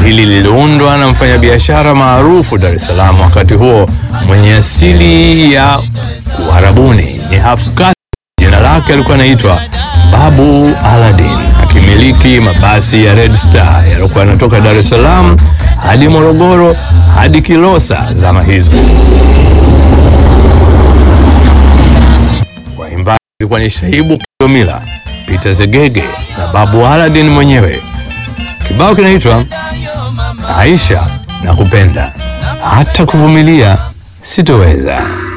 hili liliundwa na mfanyabiashara maarufu Dar es Salaam wakati huo mwenye asili ya Uarabuni, ni Hafkati. Jina lake alikuwa anaitwa Babu Aladdin, akimiliki mabasi ya Red Star yaliokuwa yanatoka Dar es Salaam hadi Morogoro hadi Kilosa zama hizo. Waimbaji ilikuwa ni Shaibu Kilomila, Peter Zegege na Babu Aladdin mwenyewe. Kibao kinaitwa Aisha na kupenda hata kuvumilia sitoweza.